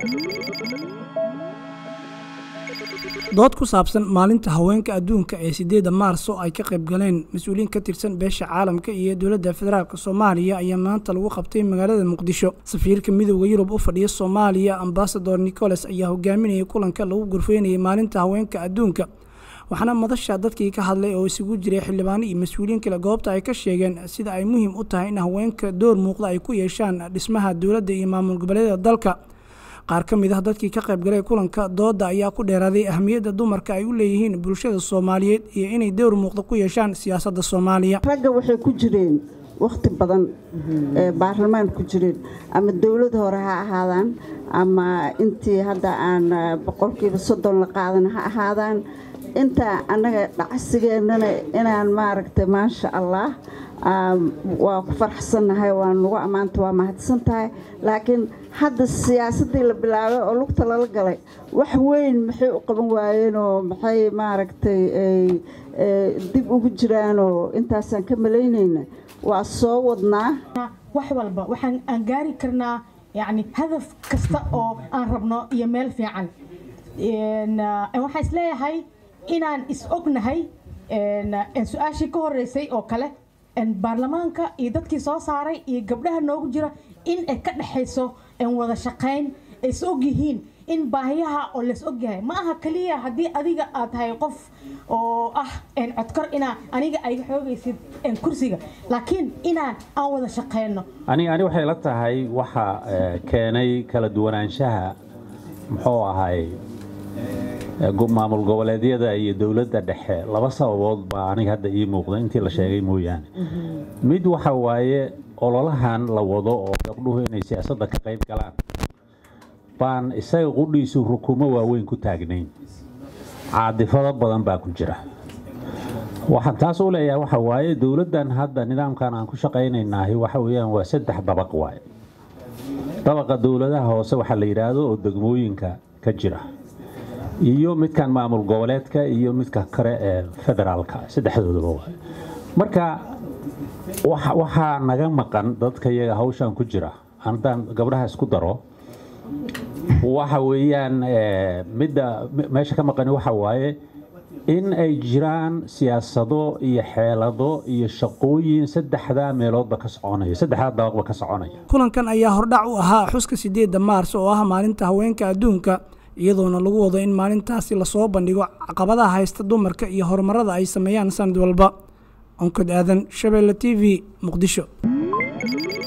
dood ku saabsan maalinta haweenka adduunka ee sideeda maarso ay ka qayb galeen mas-uuliyiin ka tirsan beesha caalamka iyo dowladda federaalk soomaaliya ayaa maanta lagu qabtay magaalada muqdisho safiirka midooda yurub u fadhiya soomaaliya ambasador nicolas ayaa hogaaminayay kulanka lagu gorfeynayay maalinta haweenka adduunka waxaana madasha dadkii ka hadlay oo isugu jiray xildhibaano iyo mas-uuliyiin kale goobta ay ka sheegeen sida ay muhiim u tahay in haweenka door muuqda ay ku yeeshaan dhismaha dowladda iyo maamul goboleedyada dalka qaar ka mid ah dadkii ka qayb galay kulanka dooda ayaa ku dheeraaday ahmiyadda dumarka ay u leeyihiin bulshada soomaaliyeed iyo inay dowr muuqda ku yeeshaan siyaasadda soomaaliya ragga waxay ku jireen wakhti badan ee baarlamaan ku jireen ama dowlad hore ha ahaadaan ama intii hadda aan boqolkiiba soddon la qaadan ha ahaadaan intaa annaga dhacsigeennana inaan maaragtay maasha allah waa ku faraxsannahay waa nagu ammaanta waa mahadsan tahay laakiin hadda siyaasaddii la bilaabay oo lugta lala galay wax weyn maxay u qaban waayeenoo maxay maaragtay dib ugu jiraanoo intaasaan ka malaynayna waa soo wadnaa wax walba waxaan aan gaari karnaa yacni hadaf kasta oo aan rabno iyo meel fiican waxaan isleeyahay inaan is ognahay su-aashii ka horeysay oo kale baarlamaanka iyo dadkii soo saaray iyo gabdhaha noogu jira in ay ka dhexayso wada shaqayn ay is og yihiin in baahiyaha oo lays ogyahay ma aha kaliya haddii adiga aad tahay qof oo ah codkar inaa aniga ayga xoogaysid kursiga laakiin inaan aan wada shaqayno ani ani waxay la tahay waxa keenay kala duwanaanshaha muxuu ahay maamul goboleedyada iyo dowladda dhexe laba sababood baa aniga hadda ii muuqda intii la sheegay mooyaane mid waxa waaye ololahan la wado oo gabdhuhu inay siyaasadda ka qayb galaan baan isaga qudhiisu rukumo waaweyn ku taagnayn caadifado badan baa ku jira waxaan taas u leeyahay waxa waaye dowladdan hadda nidaamkan aan ku shaqaynaynahay waxa weeyaan waa saddex dabaq waaye dabaqa dowladaha hoose waxaa la yidhaahdo oo degmooyinka ka jira iyo midkan maamul goboleedka iyo midka kale ee federaalka saddexdoodaba waay marka waxaa naga maqan dadka iyaga hawshan ku jira haddaan gabdhaha isku daro waxa weeyaan midda meesha ka maqani waxa waaye in ay jiraan siyaasado iyo xeelado iyo shaqooyin saddexdaa meeloodba ka soconaya saddexdaa dabaqba ka soconaya kulankan ayaa hordhac u ahaa xuska sideedda maars oo ah maalinta haweenka adduunka iyadoona lagu wado in maalintaasi lasoo bandhigo caqabadaha haysta dumarka iyo horumarada ay sameeyaan sanad walba onkod aadan shabeelle t v muqdisho